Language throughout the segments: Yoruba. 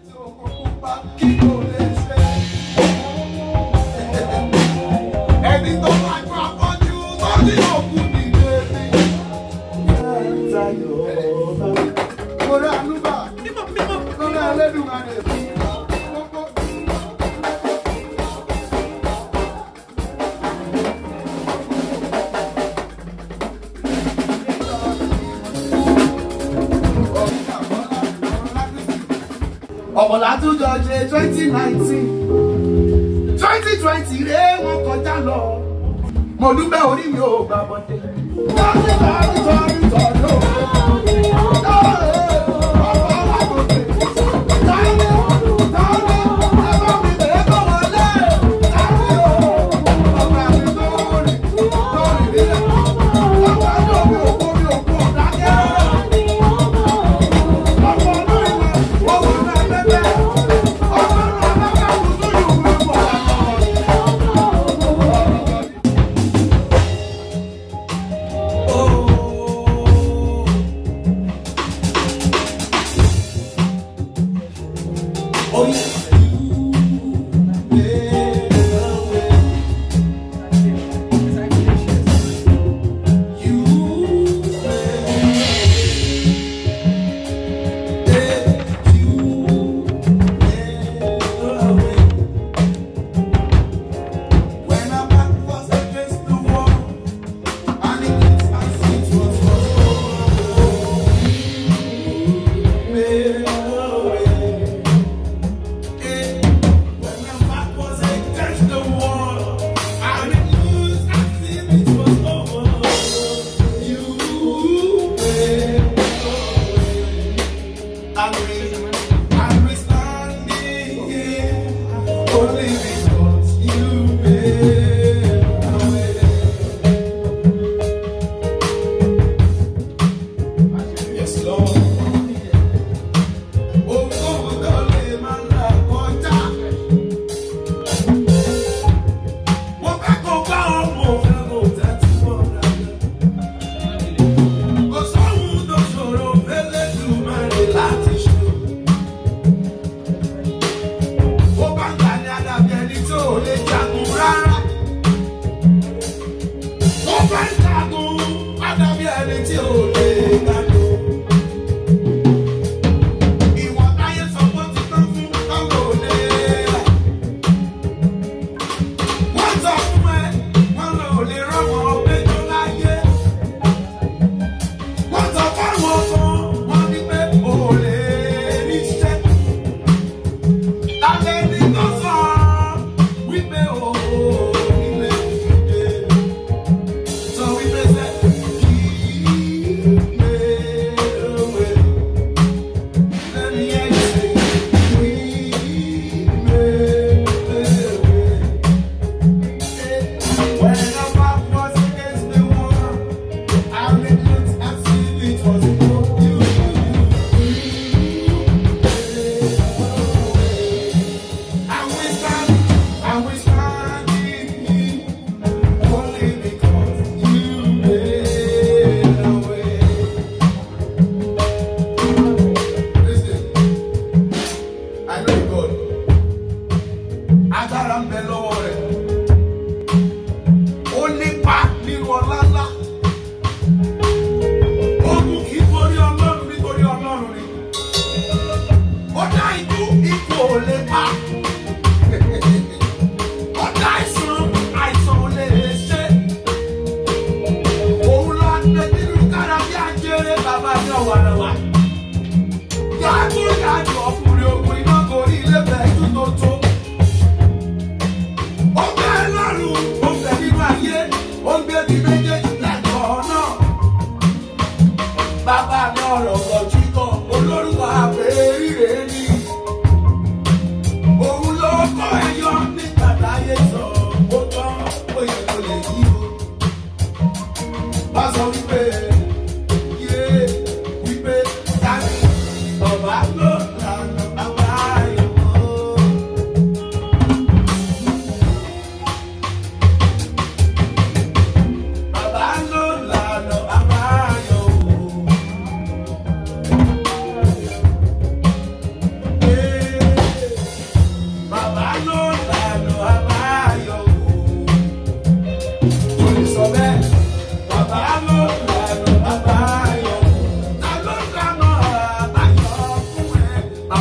Ẹni tó máa gbọ́ afọ́jú tó ní òkú nìyé mi. Orí àlùbà, lórí ẹlẹ́dùnmarè. Ọ̀pọ̀lá tún jọ ṣe twenty nineteen twenty twenty rèé wọ́n kọjá lọ. Mo dúpẹ́ orí mi ò gbà bọ́dé. Tọ́jú tọ́jú tọ́jú tọ́jú.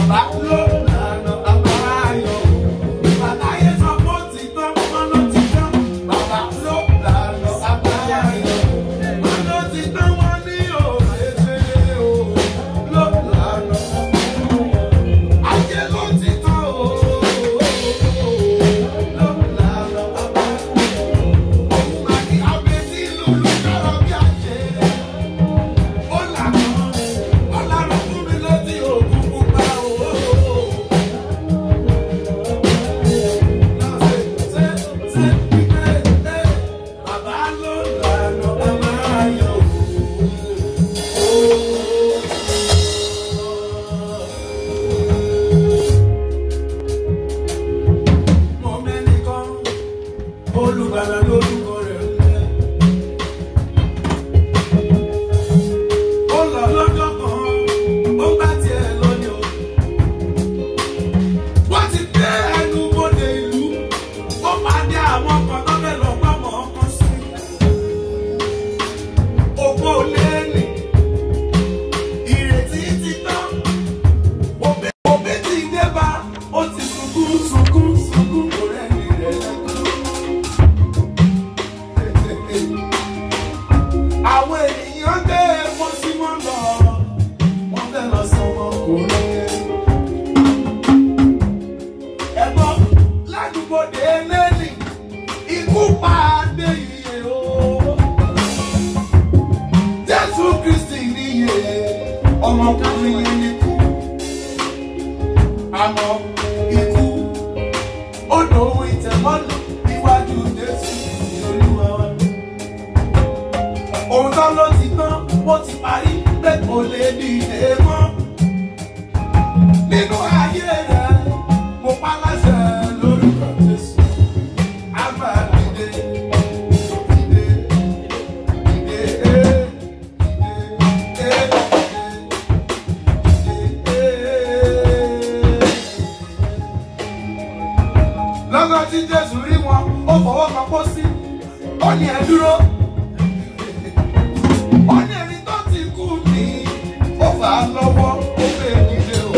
Bàbá ló lànà àbáyọ. Bàtáyé sọ pé ó ti tán, wọ́n ló ti tán. Bàbá ló lànà àbáyọ. Wọ́n ló ti tán, wọ́n ní òye ṣe o. Ló lànà ayé ló ti tán o. Ló lànà àbáyọ. Òun máa ní abẹ́tí lulú kọ́rọ̀ bí àjẹ́. Ó lànà, ó lànà fún mi létí òkun pupa o. Bàbá ló lànà àbáyọ. Mo mẹ́nìkan, olùgbàlà lórúkọ rẹ̀ ń jẹ́. Ó lọ lọ́jọ́ kan, ó gbá tiẹ̀ lọ́ni o. Wọ́n ti dé ẹnu bodè ìlú, ó pàdé àwọn kan tó fẹ́ lọ gbọ́mọ̀ ọkàn sí. Òpó lẹ́ẹ̀nì, ìrètí ti tán. Òbí òbí ti dé bá, ó ti sunkún sunkún sunkún kò rẹ́ni rẹ̀ lẹ́kọ̀ọ́. Àwọn ènìyàn gbé epo sí wọn lọ, wọ́n fẹ́ lọ sọ wọn kò lóye. Ẹ̀gbọ́n ládùúgbòde lẹ́nì, ikú pàdé iye o. Jésù Kristì níye, ọmọkùnrin yẹn ní kú. Àmọ́ ikú, ó dòun ìtẹ̀mọ́nù níwájú Jésù Olúwa wa òun tán ló ti tán ó ti parí pé kò lè dìde mọ́. nínú ayé rẹ̀ mo pa láṣẹ lórúkọ Jésù. a máa dìde dìde dìde eh, dìde eh, dìde dìde. lọ́gán tí Jésù rí wọn ó fọwọ́ kan pósí ó ní ẹ dúró wọ́n ní ẹni tó ti kú ní ó fà á lọ́wọ́ ó fẹ́ nílé o.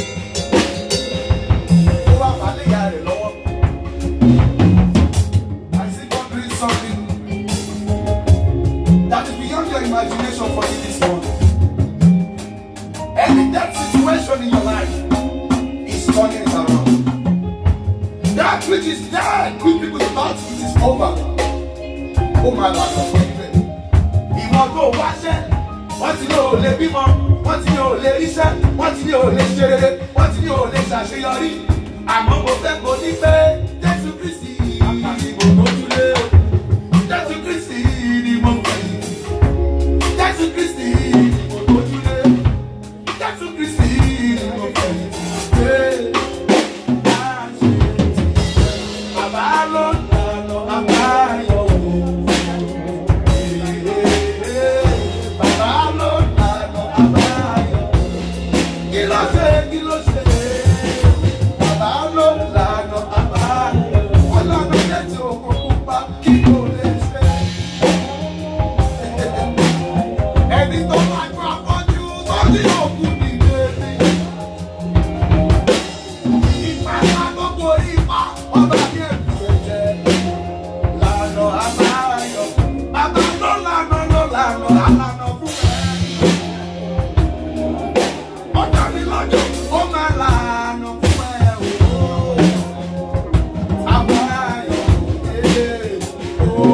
ó wá fà á léyà rẹ̀ lọ́wọ́. I see God doing something that is beyond your imagination for you this morning. Any death situation in your life is turning it around. That which is dead, which people thought it is over. Ó máa lànà fún ibẹ̀ ìwọ̀n tó wáṣẹ́ wọ́n ti ní ò lè bímọ wọ́n ti ní ò lè ríṣẹ́ wọ́n ti ní ò lè ṣe rere wọ́n ti ní ò lè ṣàṣeyọrí àmọ́ mo fẹ́ kó ní pé Jésù Kristi ni mo mójúlé Jésù Kristi ni mo fẹ̀yìntì Jésù Kristi ni mo mójúlé Jésù Kristi ni mo fẹ̀yìntì. Ee, máa ṣe tì. Bàbá ló ń lànà àbáyọ wò. Bàbá ló lànà àbáyọ. Kí ló ṣe kí ló ṣe? Bàbá ló lànà àbáyọ. Wọ́n lànà létí òkun pupa kí ló lè ṣe? Ẹni tó máa gbọ́ afọ́jú tó ní òkú nìyé ni. Ìpá máa gbogbo ipa ọba ní ẹ̀kú ẹ̀jẹ̀ lànà àbáyọ. Bàbá ló lànà ló lànà àlànà fún ẹ. Ọjà mi lọ́jọ́ ó máa lànà fún ẹ o. Àbáyọ ee o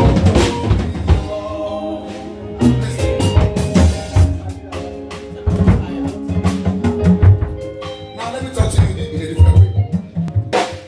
Now let me talk to you in a in a different way.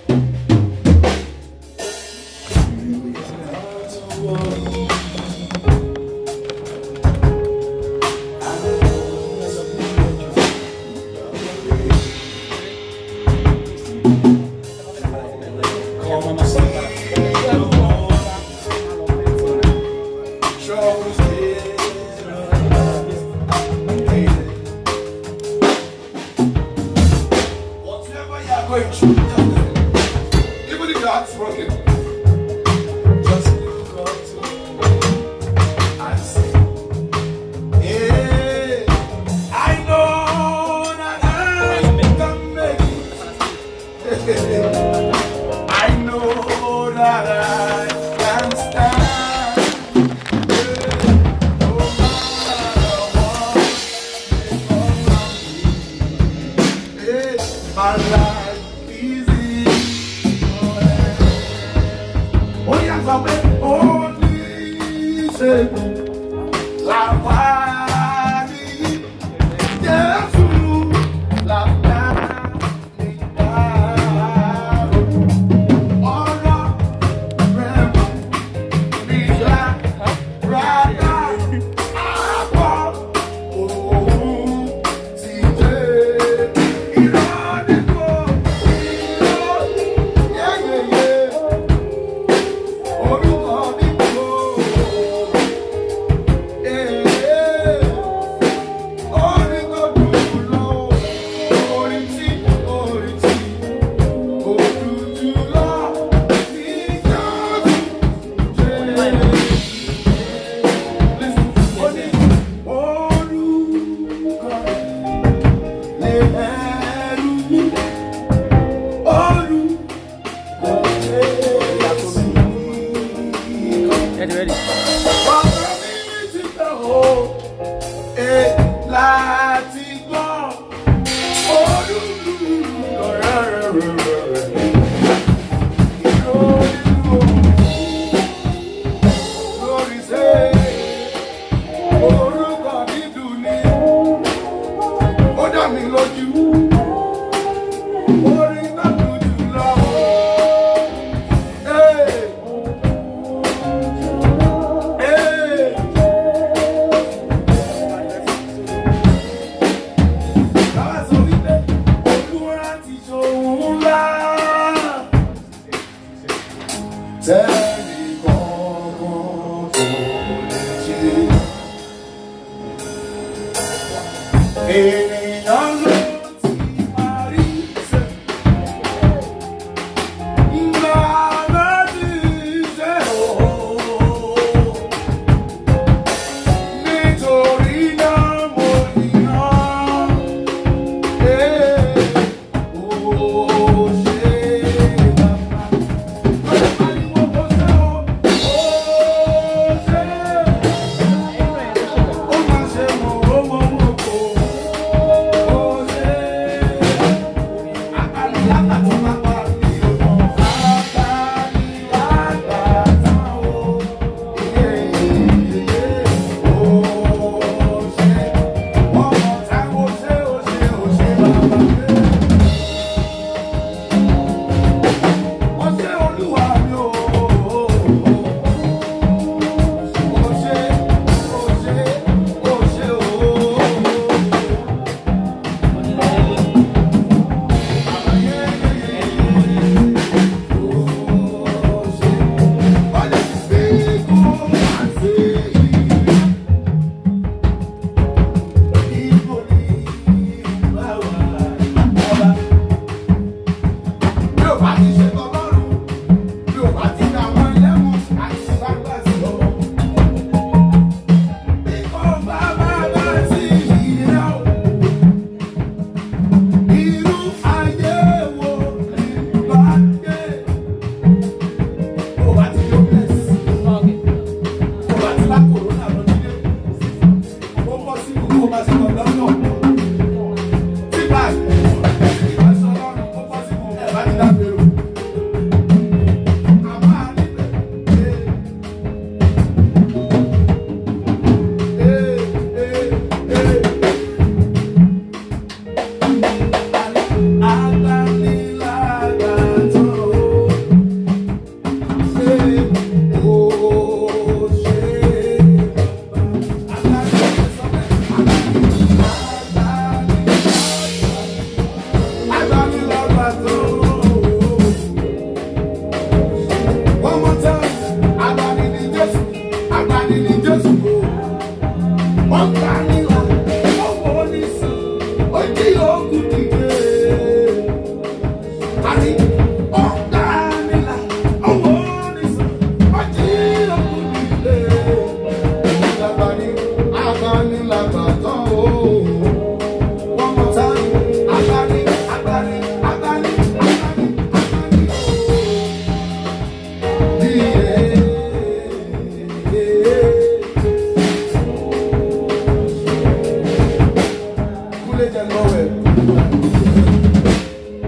Whatever you are going through, just even if your heart's broken, just look up to and sing. Hey, I know that I can My life is in your hands. Ó yà sọ pé ó ní ìṣègùn làwárí. Jésù làwárí dárò. Ọ̀rọ̀ rẹ̀ mọ̀ nígbà rárá. Àpọ̀ òun ti dé. Irọ́ ni kò irọ́ yẹ́yẹ́yẹ́. Orúkọ mi kò. Orin tó dùn lọ, orin tí, orin tí, kò dùn jù lọ, ní Jésù jẹ́. Ó ní orúkọ lè ẹrú mi, orúkọ lè sí kan. Ready, ready. Ọ̀rọ̀ mi ní títẹ̀ o, e láti gbọ́. Olúwa rẹ̀ rẹ̀ rẹ̀ rẹ̀. Ìrònú lórí ṣe orúkọ dídùn ni. Ó dá mi lójú. Orin náà dùn jù lọ. Hey! Hey! Bàbá sọ wípé Olúwa ti ṣòun ńlá. Tẹ́lẹ̀ kankan kò lè ṣe. Ènìyàn ló ti máa rí ṣe. Ńlá ló ti ṣe ooo. Nítorí náà mo yàn. Ee, ó ṣe bàbá. Ọ̀rẹ́ pariwo ó ṣe o, ó ṣe. Ó máa ṣe mọ̀ ó mọ̀ mọ̀ kó. Ó ṣe. Àkàlìlágbà tó máa pa mí o. Àkàlìlágbà tán o. Bí o bá ti ṣe tọ́lọ́run, bí o bá ti dà wọ́n lẹ́wọ̀n, àti bá gbà sí ọ. Bí kò bá bá bá sí ìyá o, irú ayé wo ni bá gbé? Bí o bá ti yọ bless, bí o bá ti bá kòrónà lọ nílé, ó bọ́ sí gbogbo bá ti lọ lọ́nà. Tí báyìí, tí ìbá sọ lọ́rùn, ó bọ́ sí gbogbo ẹ̀ bá ti dá gbèrò. One more time, agbani ni Jésù, agbani ni Jésù o. Wọ́n gbà nílà, owó ní sàn, ó jí ogun dìde. Àní, wọ́n gbà nílà, owó ní sàn, ó jí ogun dìde. Agbani, agbani làgbà tán o. One more time, agbani, agbani, agbani, agbani, agbani o. Kúlé jẹ lọ́wọ́ ẹ̀.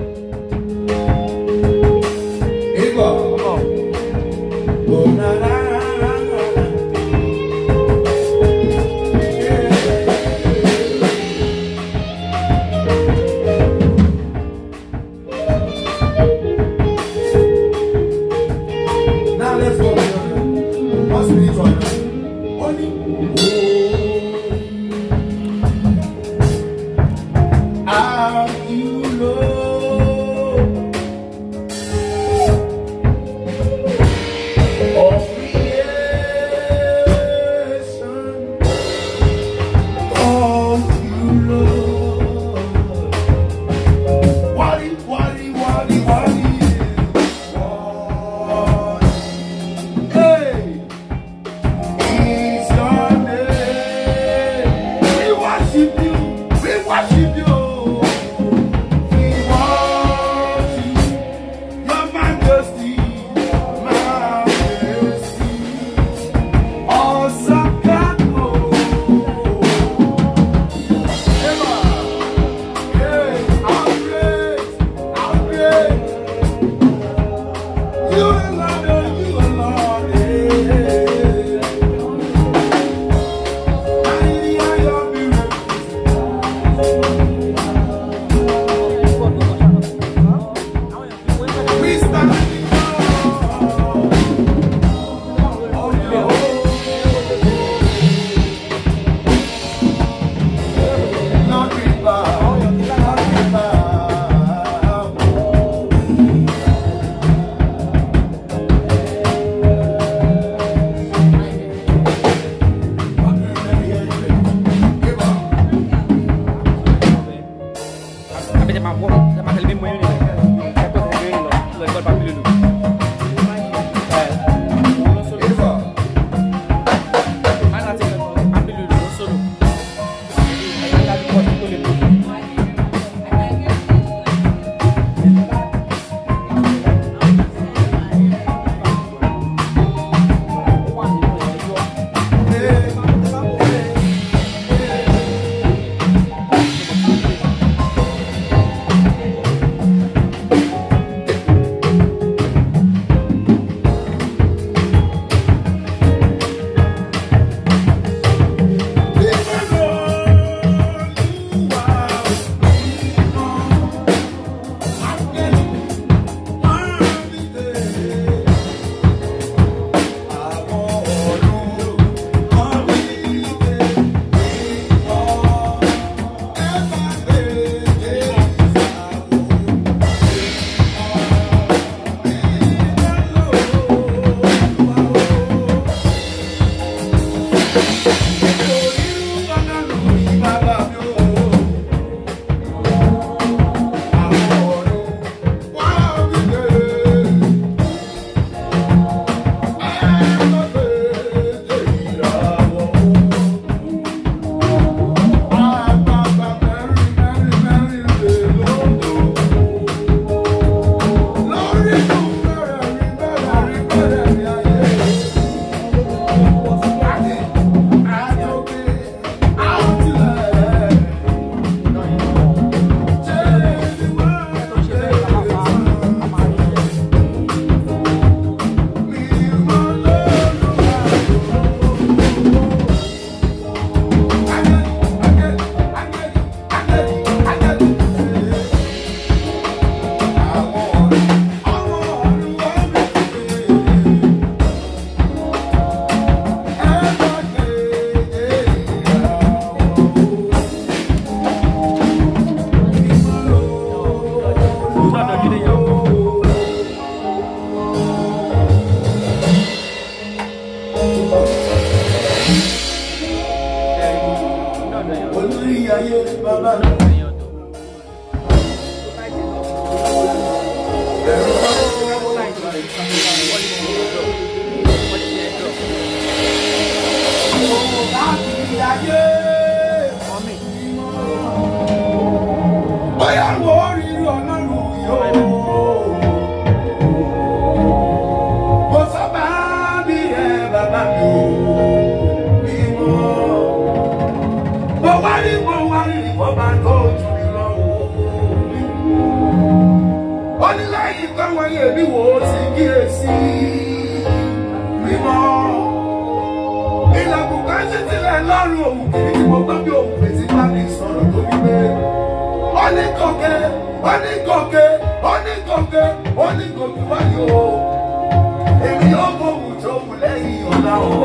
wáyé mi wò ó ti kíyèsí mímọ́ ilẹ̀kùn kan ṣe sílẹ̀ lọ́rùn òun kìí tí mo gbọ́ bí òun fèsì bá mi sọ̀rọ̀ tó fi gbé onígòkè onígòkè onígòkè onígòkè wáyé o èmi yóò mọ òun tó wù lẹ́yìn ọ̀la o.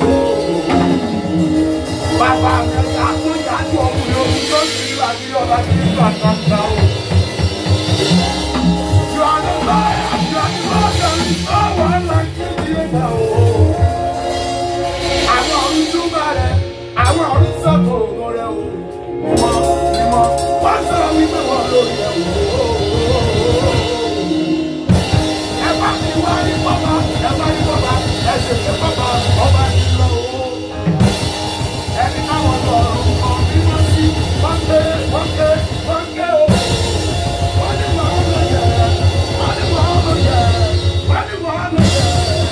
Bàbá mi àtúnyàjú ọkùnrin omi tó ti rí àbí ọba tí ń gbà gbàgbà o. You are the lion, you are the lion, no one like you, Jehovah o. Àwọn ọ̀run túbà rẹ̀, àwọn ọ̀run sọ̀tò ògo rẹ̀ o. Mímọ́ mímọ́, wọ́n sọ̀rọ̀ wípé wọ́n lórí ẹ̀ wò ó. Ẹ bá mi wá ní bọ́bá, ẹ bá ní bọ́bá, ẹ sì fi bọ́bá ọba ti lọ o. Ẹni táwọn sọ̀rọ̀ kan mímọ́ sí, wọ́n ké, wọ́n ké, wọ́n ké o. Wọ́n ní wọ́n lọ yẹ, wọ́n ní wọ́n lọ yẹ, wọ́n ní wọ́n lọ yẹ.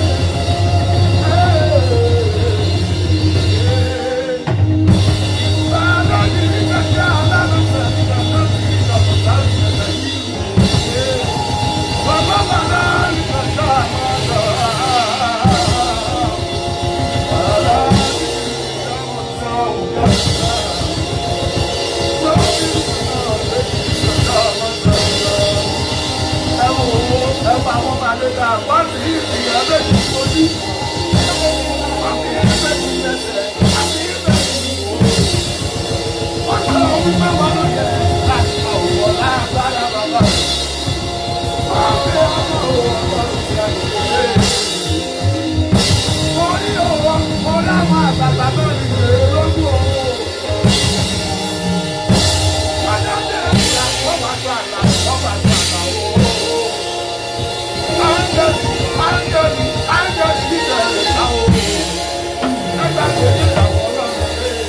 Wọ́n ti ìyá bẹ́ẹ̀ ní ojú. Wọ́n fi ẹgbẹ́ ti lẹ́sẹ̀. Àti ìbẹ̀ ti wò ó. Wọ́n sọ wípé wọ́n lọ yẹ láti mọ òwò lágbára bàbá. Wọ́n fi ọmọ òwò ọlọ́run ti àgbègbè. Mo ní òwò, mo láwọn àgbàgbà náà ní ìrè lójú òwò. Wọ́n dá bẹ̀rẹ̀ ìlà, wọ́n bá tó àlà, wọ́n bá tó àlà òwò. Áńgẹ́lì, áńgẹ́lì, áńgẹ́lì dídẹ̀ rẹ̀ láwọn òwò. Ẹgbẹ́ àgbẹ̀ nígbà wọ́n lọ́nà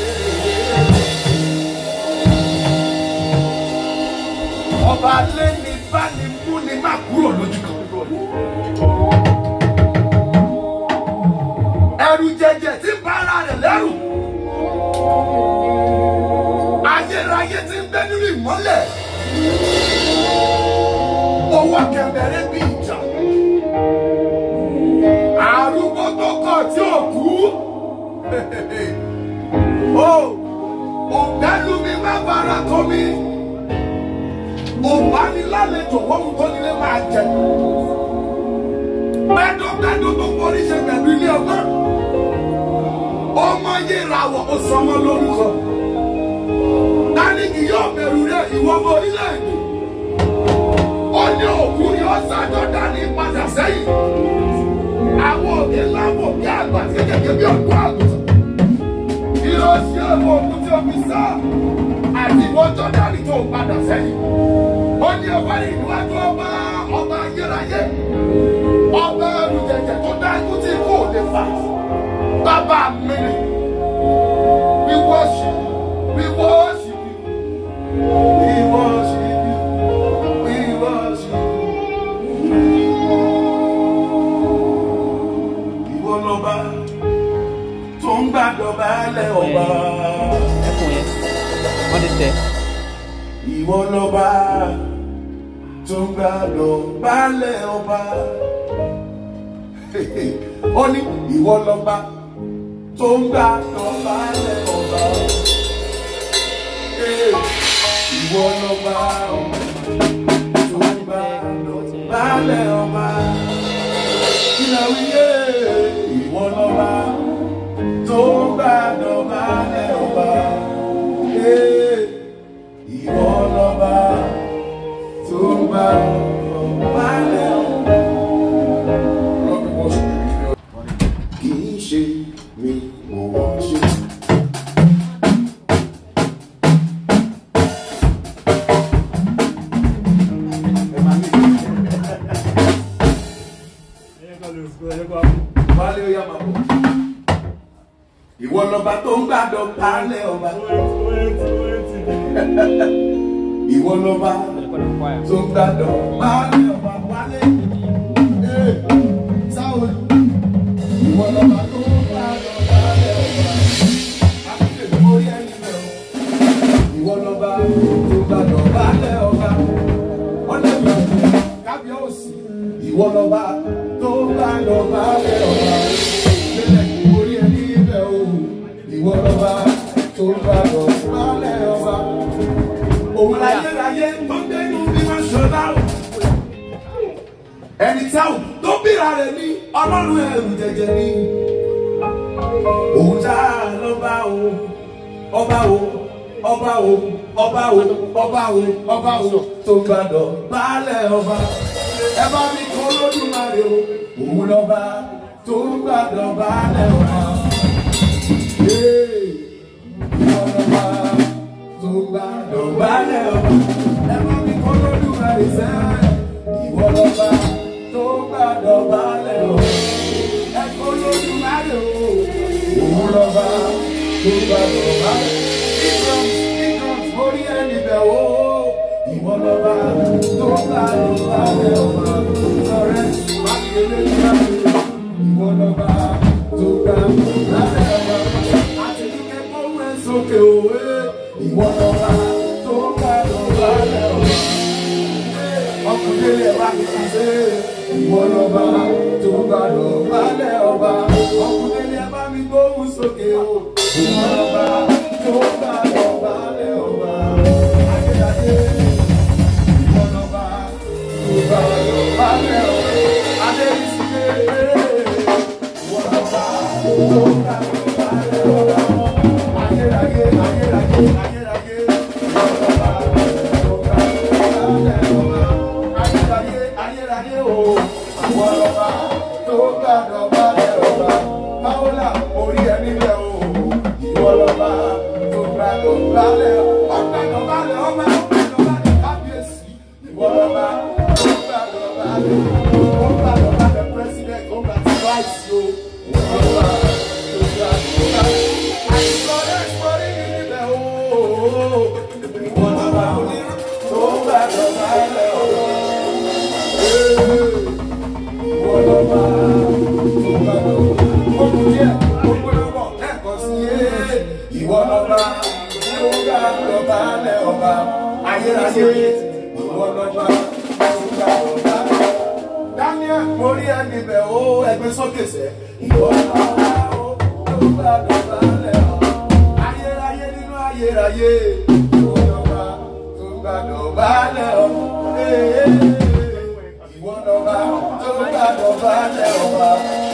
ọba lẹ́ni bá ní mú ni má kúrò lójú kan. ẹrù jẹjẹ tí ń bá ara rẹ̀ lẹ́rù. ayérayé tí ń bẹ nínú ìmọ́lẹ̀. owó kẹmẹrẹ bí ìjà. arúgbó tó kọ̀ tí ò kú. o ògbẹ́lu mi má bára kọ́ mi òbánilálejò wọ́n mú tó nílé máa jẹ. Gbẹ́dọ̀gbẹ́dọ̀ tó forí ṣe pẹ̀lú ilé ọgbọ́n. Ọmọ yé ìràwọ̀ ó sọ ọmọ lórúkọ. Dánìkì yóò bẹ̀rù rẹ̀ ìwọ ọmọ orílẹ̀-èdè. Ó ní òkú ni ó ṣàjọ dání padà sẹ́yìn. Àwọn òkè lábò bí àgbà kékeré bí ọ̀dọ́ àgùntàn. Kí ló ṣe àwọn òkú tí ó fi sá? Àti ìwọ́n tó dání tó padà sẹ́yìn ó ní ọba ìníwájú ọba ọba ayérayé ọba ẹrù jẹjẹ tó dá ikú tí kò lè fà bàbá mi ni we worship we worship you we worship you we worship you. ìwọ lọba tó ń gbàdọ̀ balẹ̀ ọba. ẹkùn yẹn wọ́n ti tẹ̀. ìwọ lọba tó ń gbàdọ̀ balẹ̀ ọba. ó ní ìwọ lọba tó ń gbàdọ̀ balẹ̀ ọba. ìwọ lọba tó ń gbàdọ̀ balẹ̀ ọba. kílẹ̀ wíyé ìwọ lọba tó ń gbàdọ̀ balẹ̀ ọba. ìwọ lọba tó ń gbàdọ̀ balẹ̀ ọba. kì í ṣe mi mo wọ́n ṣe. Wálé ó yá máa bọ̀. Ìwọ lọba tó ń gbàdọ̀ balẹ̀ ọba. Ìwọ lọba tó ń gbàdọ̀ balẹ̀ ọba. Wálé. Ee, Sáwọ̀lì. Ìwọ lọba tó ń gbàdọ̀ balẹ̀ ọba. Àkùkè mórí ẹni bẹ̀ o. Ìwọ lọba tó ń gbàdọ̀ balẹ̀ ọba. Wọ́n lè fi kábíyèsí ìwọ lọ́ba tó bá lọ́ba lẹ́ ọba lélẹ̀ orí ẹni ibẹ̀ o ìwọ lọ́ba tó bá lọ́ba lẹ́ ọba. òun láyé láyé tó ń dénú bí wọ́n ṣọlá o ẹni tí a ò tó bíra rẹ̀ ní ọlọ́run ẹ̀rù jẹjẹ ní. òun já lọ́ba o ọba o ọba o ọba o ọba o ọba o tó gbàdọ̀ baálẹ̀ ọba ẹ bá mi kọ́ lódùmarè o òun lọ́ba tó gbàdọ̀ baálẹ̀ ọba. Ee, ìwọ lọ́ba tó gbàdọ̀ baálẹ̀ ọba ẹ bá mi kọ́ lódùmarè sẹ́ẹ̀ ìwọ lọ́ba tó gbàdọ̀ baálẹ̀ ọba ẹ kọ́ lódùmarè o òun lọ́ba tó gbàdọ̀ baálẹ̀ orí ẹni bẹ̀ wò ìwọ lọ́ba tó bá lọ balẹ̀ ọba ọ̀rẹ́ mákèlè nígbàgbé ìwọ lọ́ba tó bá lọ balẹ̀ ọba àti kíkẹ́ kówó ẹ̀ sókè òwe ìwọ lọ́ba tó bá lọ balẹ̀ ọba ọkùnrin lè wá kìí ṣe ìwọ lọ́ba tó bá lọ balẹ̀ ọba ọkùnrin lè bá mi gbóhùn sókè o ìwọ lọ́ba tó bá lọ balẹ̀ ọba. Daniel, mo rí ẹni bẹ̀ ó ẹgbẹ́ sókè sẹ́. Ìwọ lọ́wọ́ ó ló bá dọ̀bà lẹ̀ ọ́. Ayérayé nínú ayérayé. Ìwọ lọ́wọ́ tó bá dọ̀bà lẹ̀ ọ́. Ìwọ lọ́wọ́ tó bá dọ̀bà lẹ̀ ọ́.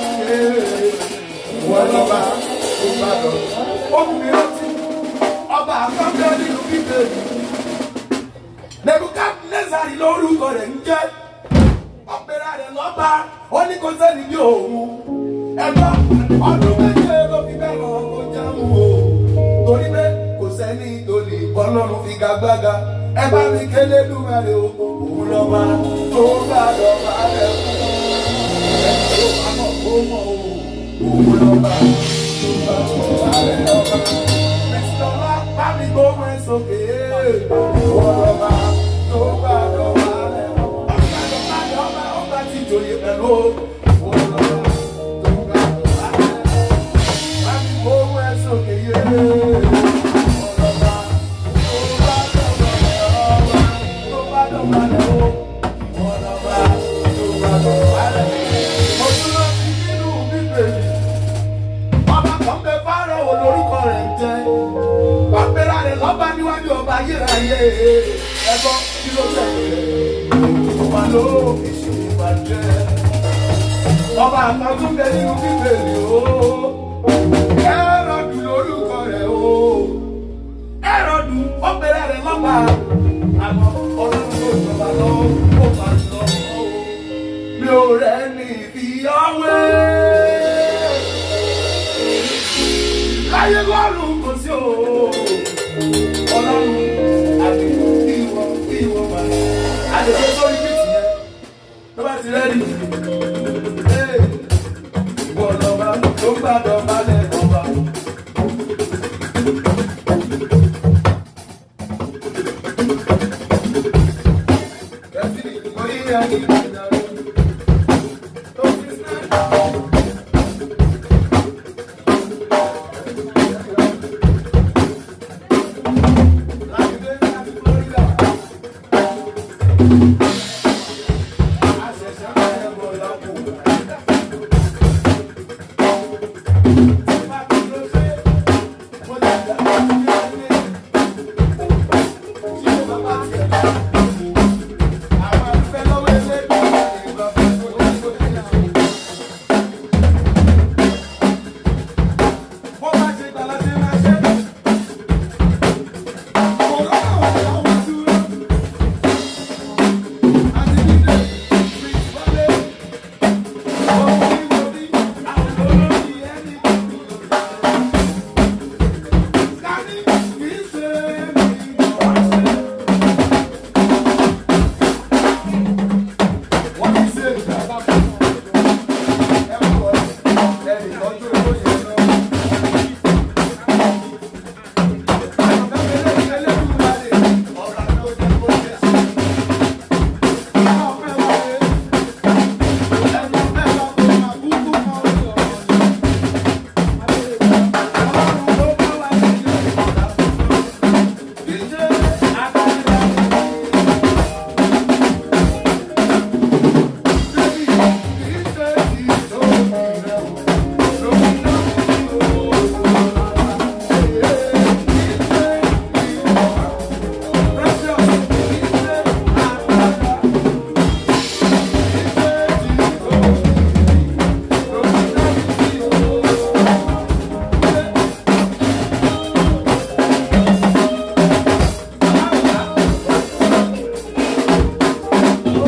Ìwọ lọ́wọ́ tó bá dọ̀bà. Ó kù mí rántí. Ọba àkọ́kọ́ nínú bíbélì. Nebukadnezari lórúkọ rẹ̀ ń jẹ́ ọ̀pẹ̀rẹ̀ rẹ̀ lọ́ba ó ní kó sẹ́ni ní òun ẹ̀gbọ́n ọdún méje ló fi bẹ́ẹ̀ lọ kó jẹun o torí pé kò sẹ́ni tó lè bọ́lọ́run fi gagbága ẹ bá mi kélé lúmẹ̀rẹ̀ o òun lọ́ba tó bá lọ́ba rẹ̀ fún ẹ̀ tó bá mọ̀ kó mọ̀ o òun lọ́ba tó bá lọ́ba rẹ̀ lọ́ba mẹsìlọ́lá bá mi gbóhùn ẹ̀ sókè òun lọ́ba tó bá lọ́ba rẹ̀ lọ́ba ọba ti jòyè pẹ̀lú òun lọ́ba tó bá lọ́ba rẹ̀ bá mi gbóhùn ẹ̀ sókè yé òun lọ́ba tó bá lọ́ba rẹ̀ lọ́ba tó bá lọ́ba rẹ̀ o òun lọ́ba tó bá lọ́ba rẹ̀ mo tún lọ sí nínú bíbélì ọba kan bẹ fáró wo lórúkọ rẹ̀ ń jẹ́ ọ̀pẹ̀rẹ̀ rẹ̀ lọ́ba níwájú ọba ayérayé ẹ̀gbọ́n kí ló tẹ̀lé ọba ló fi ṣe ìbàjẹ́ ọba kan tún bẹ nínú bíbélì o ẹ̀rọ̀dù lórúkọ rẹ̀ o ẹ̀rọ̀dù ọ̀pẹ̀rẹ̀ rẹ̀ lọ́ba àmọ́ ọlọ́run tó jọba lọ ó máa lọ mi ò rẹ̀ ní ìfìyàwó láyé lọ́rùn kò sí o ọlọ́run àti ìwọ ìwọ wà àdèjọ sórí bíìtì yẹn tó bá ti rẹ́ẹ̀dì ìwọ lọ́ba tó ń gbàdọ̀ balẹ̀ ọba. Kẹ́sì orí ẹni ìdájọ́ tó fi sẹ́ẹ̀. Florida.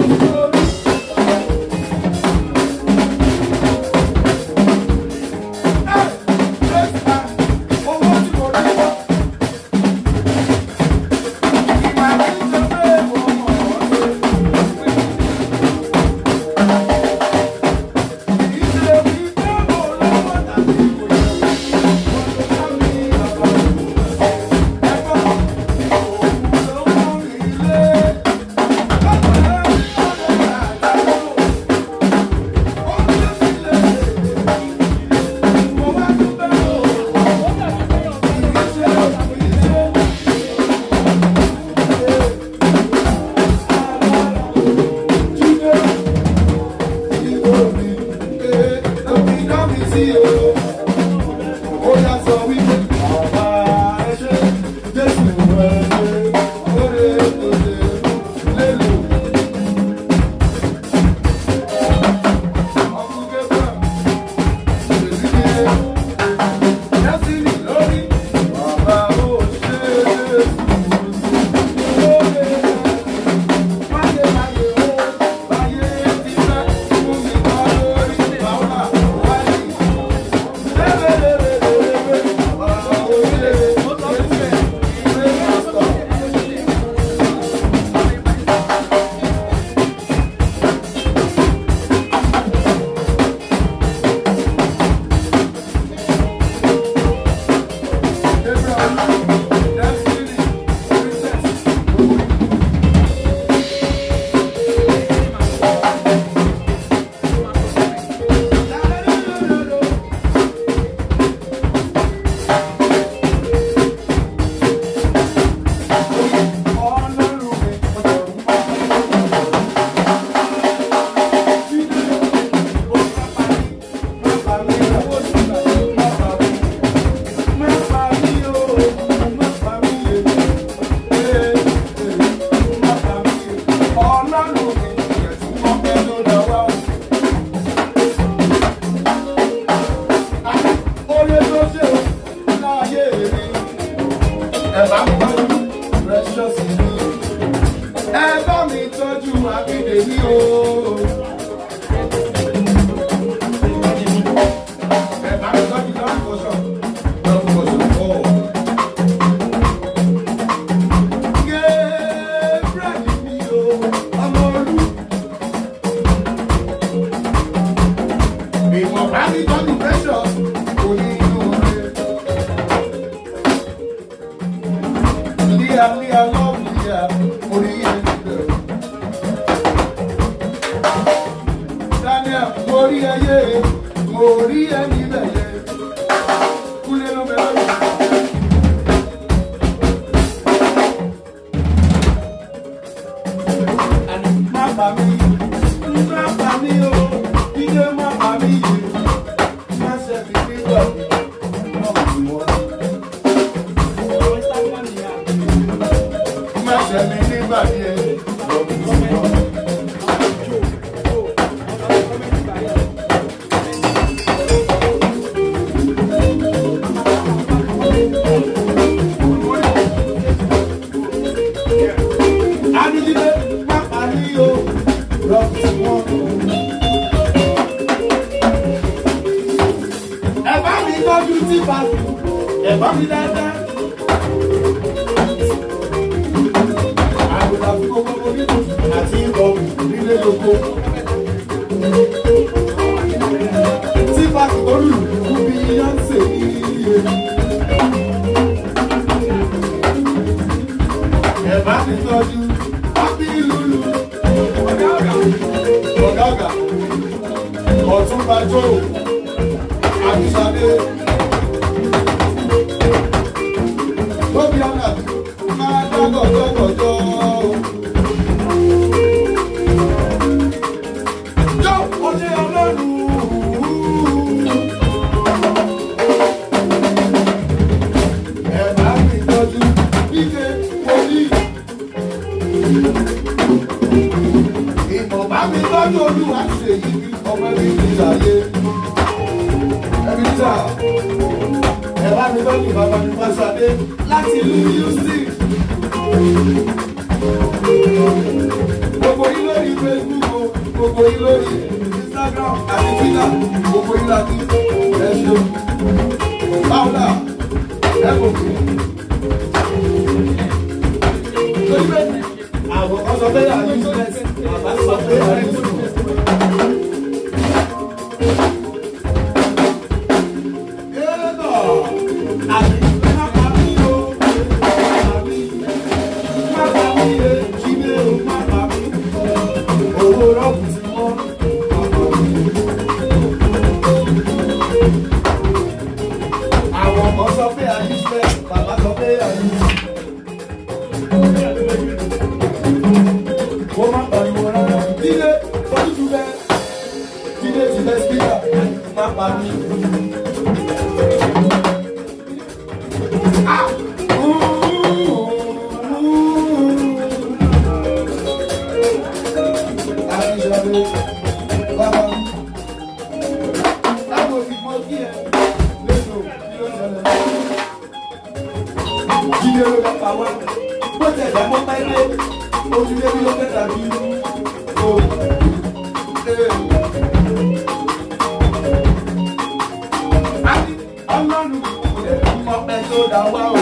èmi o. Ẹ bá mi tọ́jú lọ́rùn kọ́sọ̀. Lọ́rùn kọ́sọ̀ pọ̀. Gabriel mi o, ọmọ olú. Ìmọ̀ bá mi tọ́jú precious, kò ní inú rẹ̀. Líà líà lọ́ọ̀bù líà, orí yẹn ti bẹ̀rù. Daniel, mo rí ẹyẹ, mo rí ẹni bẹ̀yẹ. Kúlé ló bẹ̀rẹ̀ lọ́wọ́. Má bà mí, má bà mí o, dídé má bà mí yìí. Má ṣe fi nígbà mi, má bà mí wọ́n. Má ṣe mi nígbà yẹn, lọ́dún tí wọ́n. Adídílé má parí o, lọ́dún tí wọ́n. Ẹ bá mi tọ́jú tí bàtú, ẹ bá mi dáadáa. Àgùntàn fún gbogbo onídùú àti ìbọn nílé lóko. Tí bàtú olùkú bí Yánsè ní iye. Ẹ bá mi tọ́jú Happy Lulu. Ọ̀gá ọ̀gá. Ọ̀gá ọ̀gá. Ọ̀túnba Joe. Àbísàdé. Tóbi ọ̀nà máa dágọ̀jọ́gọ̀jọ́. Jọ́ òde ọlọ́run. Ẹ bá mi tọ́jú ike wòlíì. Ìmọ̀ bá mi tọ́jú olúwa ṣe yí bí ọmọ ẹbí ti ṣàyé. Ẹbí tà ẹ bá mi tọ́jú bàbá mi Fáṣadé láti ìlú Houston. gbogbo yín lórí facebook o gbogbo yín lórí instagram àti twitter gbogbo yín láti ẹ ṣeun paula ẹ kò kí. torí pé àwọn kan sọ pé àyè useless bàbá sọ pé àyè useless. Àwọn ọmọ sọ pé àyè useless, bàbá sọ pé àyè useless. Ó má pariwo rárá. Jíde, fojú tu bẹ́ẹ̀. Jíde ti bẹ́ spíkà, má pariwo. Ọlọ́run kò lè fún ọpẹ́ tó dá wá o.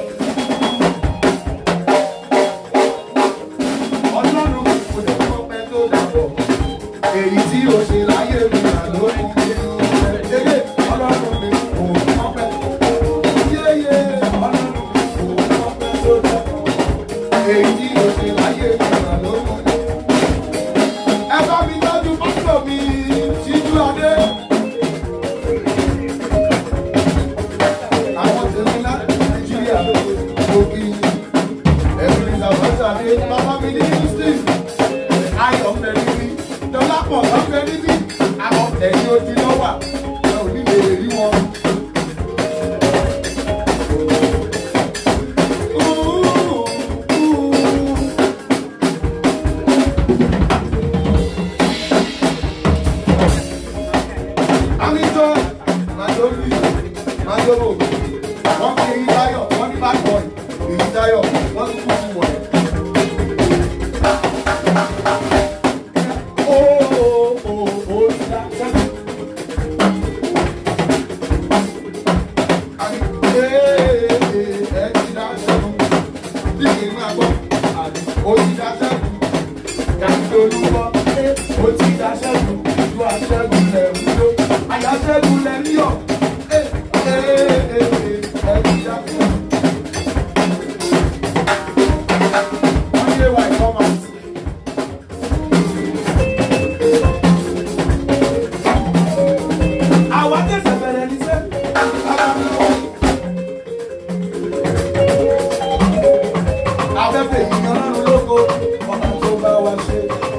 Ọlọ́run kò lè fún ọpẹ́ tó dá bọ̀. Èyí tí o ṣe láyé mi là lórí ilé. Yéyé ọlọ́run mi kò fún ọpẹ́. Yéyé ọlọ́run mi kò fún ọpẹ́ tó dá bọ̀. Èyí tí o ṣe láyé mi là lórí ilé. Ẹ bá mi tọ́jú pásítọ̀ mi síjú adé. Àwọn tèmi láti Nàìjíríà lókì. Ẹ̀mí ìdàgbàsá ni bàbá mi ní Houston. Ayọ̀ mẹ́rin ní. Dọ́lápọ̀ lọ́fẹ́ níbí. Àwọn ẹ̀yìn odi lọ́wà. Ẹ ò ní lè rí wọn. Amítọ́, Màdóbi, Màdóbò, wọ́n fi èyí táyọ̀, wọ́n ní bad boy, èyí táyọ̀, wọ́n tún kú sí wọ̀nyí. Come on. Àwa tẹ̀sẹ̀ bẹ̀rẹ̀ ní sẹ́. Afẹ́fẹ́ yìí ọlọ́run lógo, ọ̀nà tó bá wa ṣe.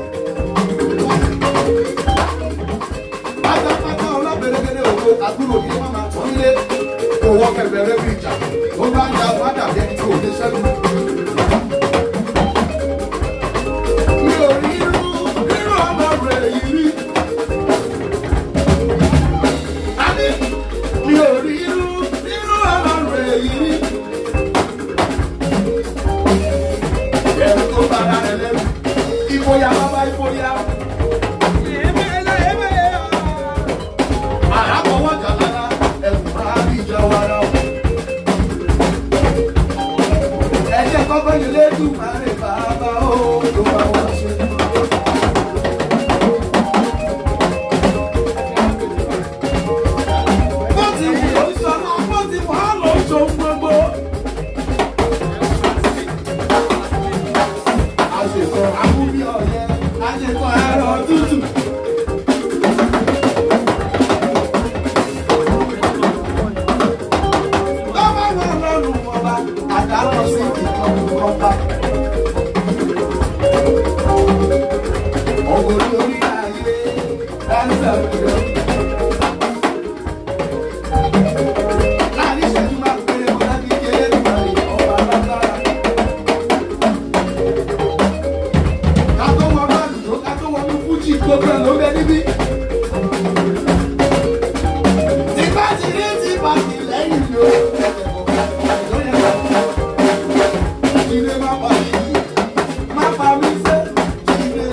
Pátápátá ọlọ́bẹ̀rẹ̀gẹ̀dẹ̀ ògo àbúrò yìí máa máa tán lé. Òwò kẹ̀bẹ̀rẹ̀ bí ìjà, ó bá ń ja wádà bí ẹni tí ò lè ṣẹ́gun. Mi ò rí irú irú ọmọ rẹ̀ yìí rí. Adé, mi ò rí irú irú ọlọ́run èyí rí. Ẹ̀rù tó bára rẹ̀ lẹ́rù, ìfòyà bàbá ìfòyà. Àràbọ̀wọ̀ jàlára, ẹ̀rù máa bí ìjọ wa lọ. Ẹ̀jẹ̀ kọ́kọ́ ní lẹ́dùn máa rè bàbá ó ló bá wá ṣe. Bó ti wù ó sọ́nà, bó ti wù á lọ sóhun gbogbo. Àṣekọ̀ àbúbí ọ̀yẹ́, àṣekọ̀ ẹ̀rọ tútù. Lọ́wọ́ wọn lọ́rùn ọba, àdálọ́ sí ìkànnì ọba. Ọ̀gbọ̀n lórí ayé, dáńsà lórí. Láàrin ìṣẹ́jú máa péré mo láti jẹ́ Èdùmàrè ọba lágbára. Ká tó wọ báàlù tó ká tó wọnú fújì gbogbo ẹ̀ ló bẹ níbí. Tìpá ti rí tìpá ti lẹ́yìn ló. Jíde má pa mí, má pa mí sẹ́, jíde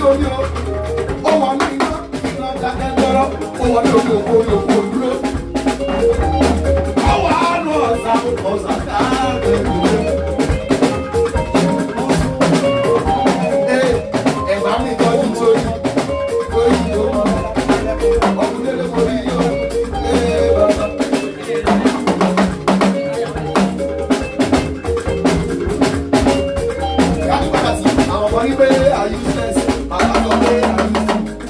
lórí o ó wà ní iná iná dákẹ́ lọ́rọ́ ó wà ní omi òkú omi òkú òdúró. ọwọ́ àánú ọ̀sà ọ̀sà káàkiri ìwé. ẹ̀gbá mi tọ́jú sórí lórí ìlú ọkùnrin lè borí yóò. Àwọn ọmọ ní pé are useless, àwọn sọ pé are useless.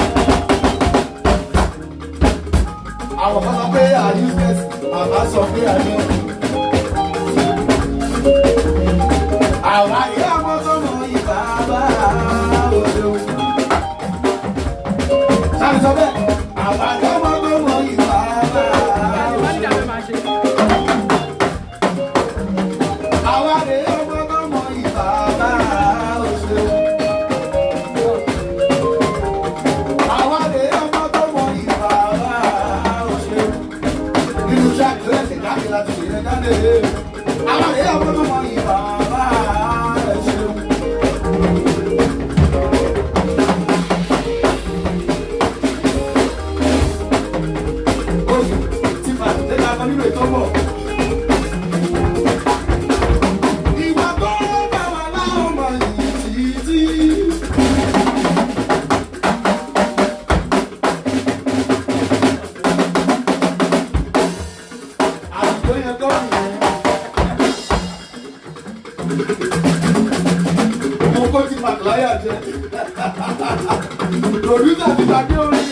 Àwọn kan sọ pé are useless, àbá sọ pé are useless. Àwọn àyè àwọn tó mọ ìgbà bá òde o. Sáà sọ bẹ́ẹ̀, àwọn àyè àwọn tó mọ ìgbà bá òde o. Àwọn àyè àwọn tó mọ ìgbà bá òde o. Àwọn àyè àwọn tó mọ ìgbà bá òde o. Nínú iṣẹ́ àkíyèsí jáde láti ṣe yẹn jáde. Àwọn àyè àwọn tó mọ ìgbà bá òde o. Oṣù tí màá tẹ́lẹ̀ akọ nínú ètò bọ̀. Ìwà tó bá wà láwọn ọmọ yìí títí. Àdìgbò yẹn kọ́ nìyẹn. Mo kó ti pàtàláyà jẹ. Pòdúsà ti gbàgbé orin.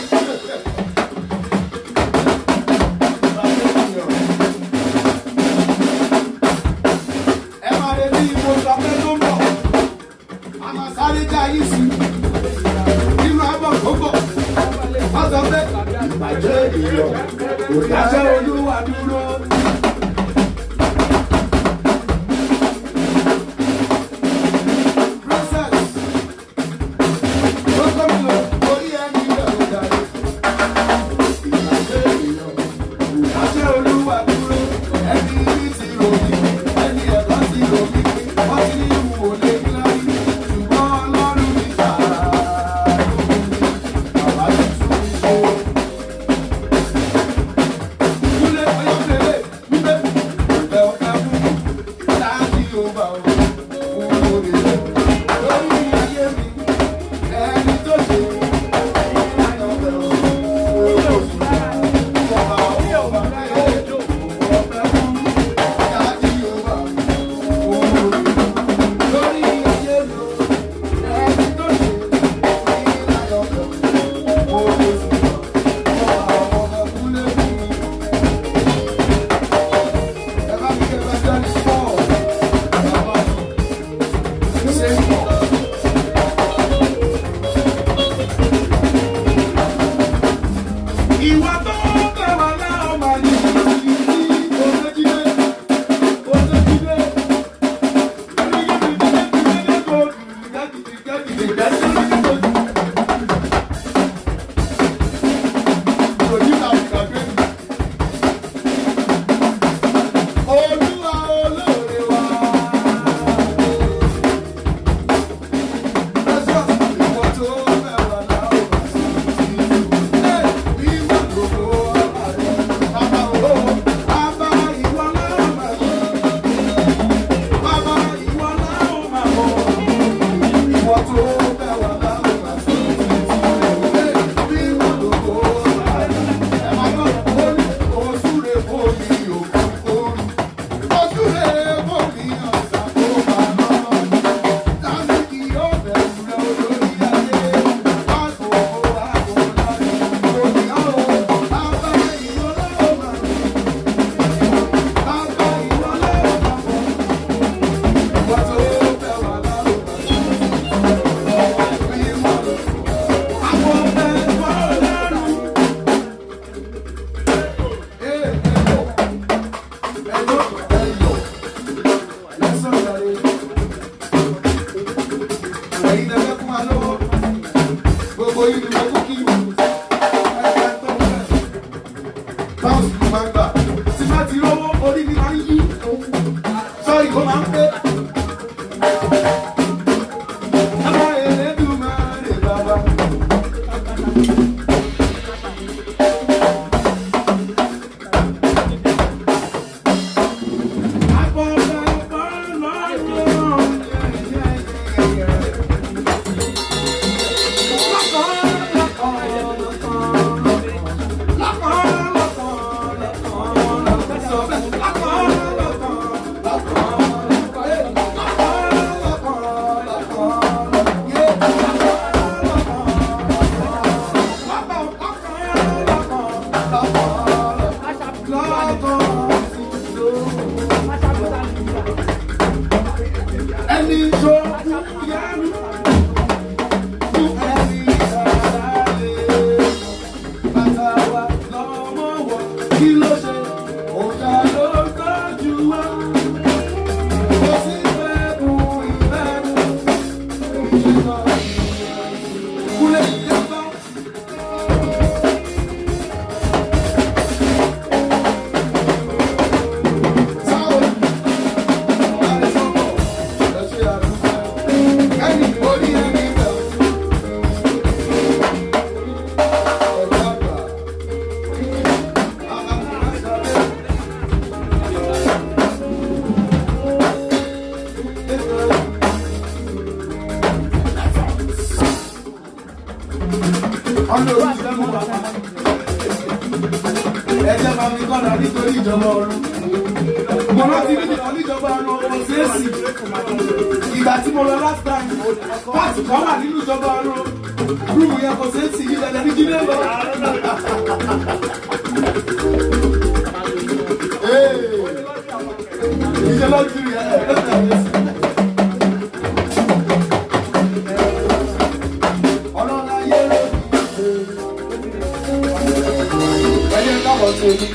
Ẹ máa lè ní ipò ìṣọ̀pẹ́ tó ń bọ̀. A máa sáré já yìí sí. Nínú abọ́ gbogbo. Wọ́n sọ pé ìbàjẹ́ ènìyàn kò dáṣẹ́ olúwa dúró. Princess, ó kọ́ mi lọ, orí ẹni rẹ̀ ló darí. Ìbàjẹ́ ènìyàn kò dáṣẹ́ olúwa dúró. Ẹni ní ti ròyìn, ẹni ẹ̀kọ́ ti ròyìn. Wọ́n ti ní ìwò lé láyé. Ṣùgbọ́n Ọlọ́run ní sàárà lóhùn mi. Bàbá ti tún mi ṣe. Kúlé ọyọ́ fèrè wípé ìfẹ́ ọ̀fẹ́ fún láti ọba o. Fún orí rẹ̀ lórí ayé mi. Ẹni tó ṣe ìlànà ọ̀fẹ́ o. Oṣù ọba ọba rẹ̀ ọ̀fẹ́ fún láti ọba o. Fún orí rẹ̀ lórí ayé mi. Ẹni tó ṣe ìlànà ọ̀fẹ́ o. Oṣù ọba ọba kúlé fún mi. Ìwà tó bẹ̀rẹ̀ náà máa ní ìdí onídìí onídìí Olúwa olóore wa. Precious ìwọ tó bẹ̀rẹ̀ náà ó bá sí i. Bí mà gbogbo ọba rẹ̀, bàbá o, bàbá ìwọ náà mà mọ̀. Bàbá ìwọ náà mà mọ̀. Ìwọ tó bẹ̀rẹ̀ náà ó bá sí i. Bí mà gbogbo ọba rẹ̀, ẹ máa gbọ́, ó ní oṣù rẹ̀ fún mi òkú orí. Oṣù rẹ̀ fún mi ọ̀sán tó bá náà. Láti kí ó bẹ̀rù rẹ̀ olórí ayé. Àgbo àgbo láti òyìnbó. Bàbá ìwọ náà mà mọ̀. Bàbá ìwọ náà mà mọ̀. Ìwọ tó bẹ̀ wá lárúbá. Bí mo lọ. Àwọn ọ̀bẹ wà lẹ́rù. Ee ẹ̀yọ̀ ẹ̀yọ̀ ẹ̀yọ̀ lẹ́sàn-án yàrá. Ẹ̀yin lẹ fẹ́ fún wa lọ́wọ́. Gbogbo yìí ni mo kú kí wù. Ẹ̀ka tó ń bẹ̀. Báwo sì ni máa ń gbà? Tí bá ti rówó, orí mi máa ń yí. Sọ́ọ̀rì kó máa ń pé. Àwọn Elédùmarè bá ní kọ́dà nítorí ìjọba ọ̀run. Mo rántí níbi kan níjọba ọ̀run ọmọ Sẹ́ẹ̀sì. Ìgbà tí mo lọ last time, pàtì kan wà nínú ìjọba ọ̀run. Rúùmù yẹn kò Sẹ́ẹ̀sì yìí lẹ́lẹ́ ní Jídé lọ. Ìṣe lọ́jú yẹn. Ọlọ́run ayé ló ní ẹyẹ káwọ́ tó ní.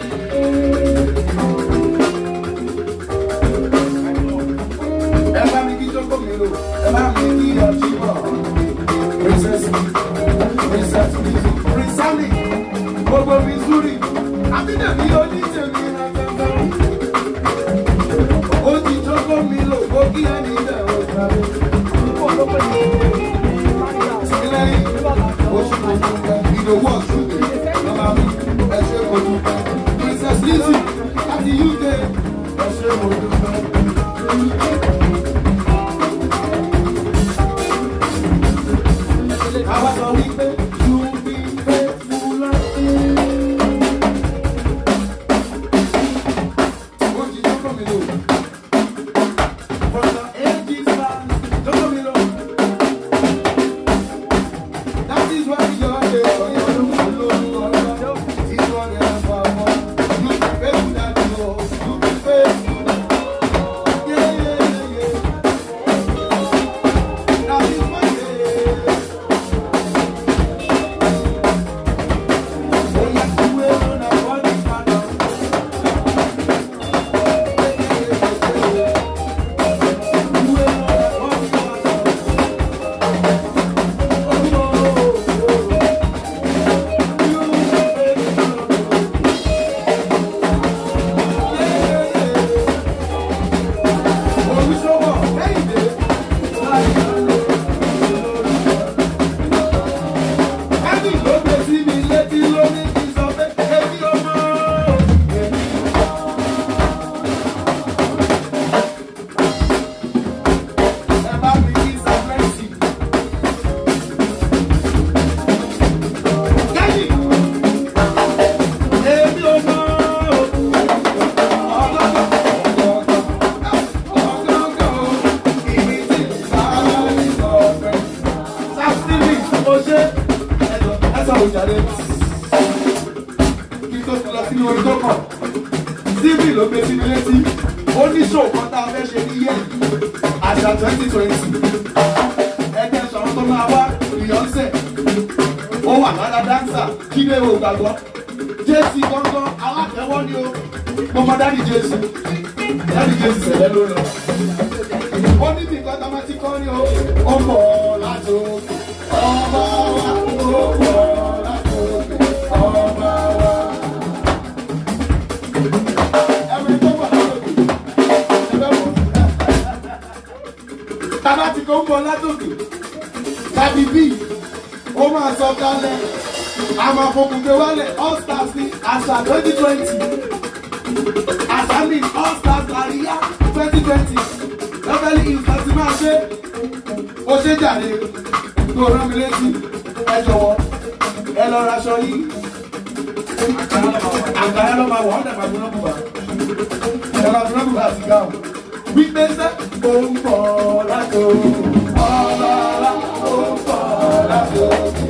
ẹ bá mi kí jókòó mi lò ẹ bá mi kí ọjíbọ̀ princess princess princess gbogbo missouri abídẹ̀bí onítẹ̀mí ra gbẹ̀gbẹ̀. ó ti jókòó mi lò kó kí ẹni bẹ̀ ọ́ sáré. sílẹ̀yìn oṣù tó dúpẹ́ ìdòwú ọ̀ṣun dé lọ́ba mi ẹ ṣe kò dúpẹ́ princess lizzy láti uk ẹ ṣe kò dúpẹ́. Àwa sọ wípé you be faithful. Ó ti jókòó mi lò. From the ages past, jókòó mi lò. That is why your day for your room alone. Is what ever more. You be faithful that you know. You be faithful. Yeah, yeah, yeah. That is my day. Oya kuwe na body father. Kuwe na body father. Èmi ò mọ̀ Síbì ló gbé sí mi létí, ó ní ṣòwò kan tá a fẹ́ ṣe ní yẹ́ àṣà twenty twenty. Ẹgbẹ́ sọ̀rọ̀ tó máa wá Beyonce, ó wà lára dáńsà, Jídé ò gbàgbọ́ jésì gángan alátẹ̀wọ́ ni o mo mọ dáàdi jésù dáàdi jésù sẹ̀lẹ̀ ló lọ. ó ní bí nǹkan tá a máa ti kọ́ ni o ó ń bọ̀ láti òkè ọba wa ó ń bọ̀ láti òkè ọba wa. ẹ̀mí tó bọ̀ láti òkè ẹ̀fẹ̀ wọ̀. tábà ti kó ń bọ̀ láti òkè tàbí bí ó máa sọ kálẹ̀ àmọ́ fòkùnkè wálẹ̀ all stars ní àṣà twenty twenty àṣà ní all stars àríyá twenty twenty lọ́fẹ̀lì ìfàsí máa ṣe ó ṣe jàre tó rán mi létí ẹ jọ̀wọ́ ẹ lọ raṣọ yìí àgbàyà ló máa wọ̀ ọ́n dàgbà gbóná bùbá ẹ máa gbóná bùbá àti gáwọn wípé sẹ́ ó ń bọ̀ látò ọlọ́lá ó ń bọ̀ látò ọlọ́lá.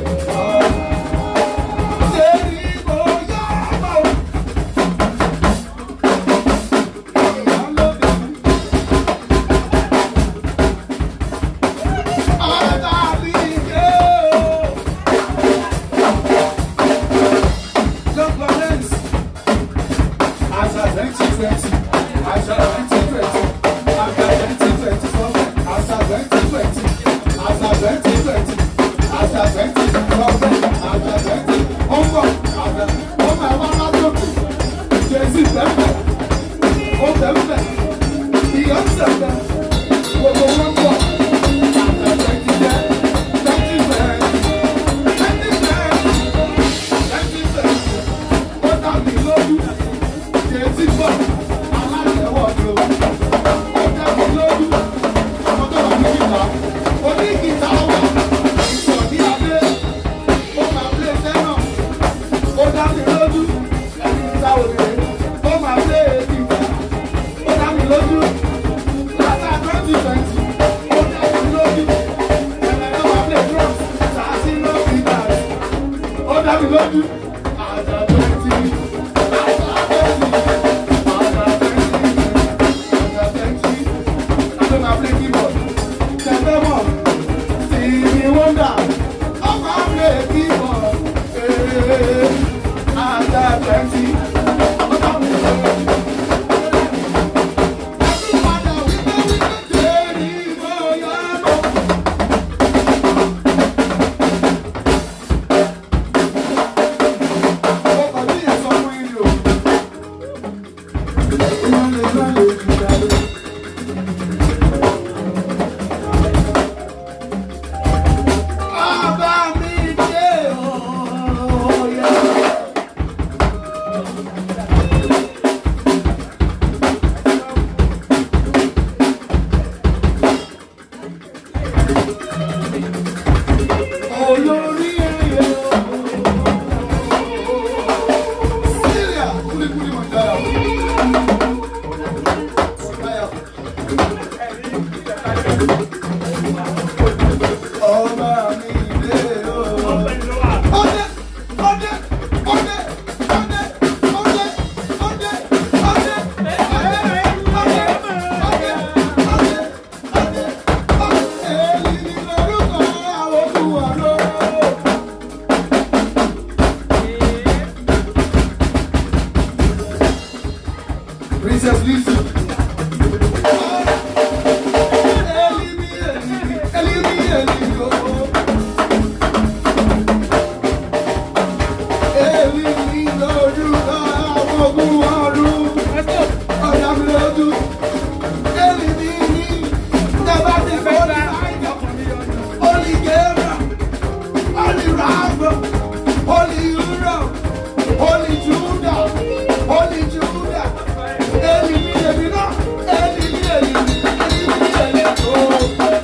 Ọba mi dé ọ̀ọ́yẹ́. Olórí ẹyẹ Síríà kúlíkúlí mọ̀ dára. Ọba mi dé o. Ọdẹ ọdẹ ọdẹ ọdẹ ọdẹ ọdẹ ọdẹ ọdẹ ọdẹ ọdẹ ọdẹ ọdẹ ọdẹ èyí ni lórúkọ àwọn olùwàlọ́. Princess Lizzy. Elimi, elimi, elimi, elimi, oh. Elimi lórúkọ àwọn ogun ọ̀run. Ọ̀dà mi lójú. Elimi ní tẹ́bá ti fẹ́ ní àìjọ. Holy Gabriel, Holy Raphael, Holy Uriel, Holy Judah, Holy Judah. Elimi, elimi náà. Elimi, elimi, elimi, elimi, oh.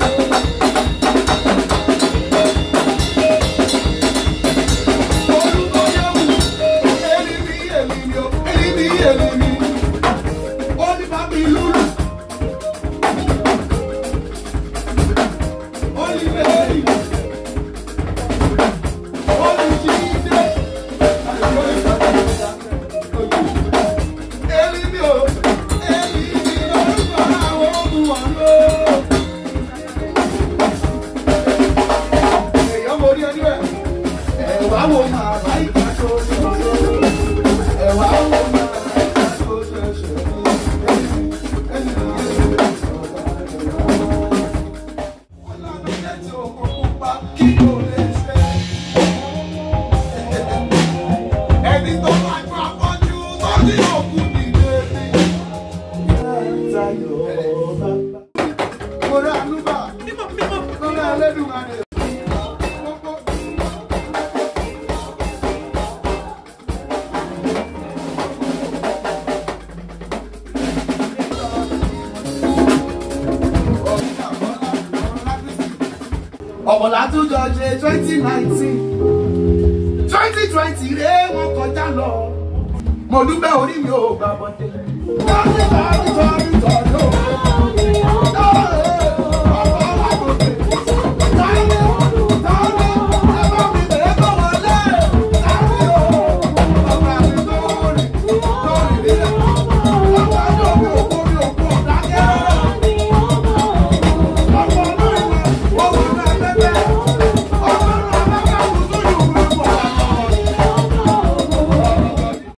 Orúkọ Yẹ́wù, elimi, elimi, oh. Elimi, elimi. Holy Babi Lulu. Holy Mary. Holy Jesus. Elimi o, elimi lórúkọ àwọn olùwàlọ́. Èèyàn mo rí ẹni bẹ́ẹ̀. Ẹ̀wá wo máa láìka tó ṣoṣo. Ẹ̀wá wo máa láìka tó ṣoṣo. Ẹni ẹni Ọlọ́run jẹ́ ti òkun pupa kí kò lè ṣe. Ẹni tó máa gbọ́ afọ́jú tó ní òkú nìyé ni. Mo rà Anúbà, mo rà Ẹlẹ́dùmarè. ọ̀pọ̀lá tún jọ ṣe twenty nineteen twenty twenty ré wọn kọjá lọ mo dúpẹ́ orí mi ò gbà bọ́dé. tọ́jú tọ́jú tọ́jú tọ́jú.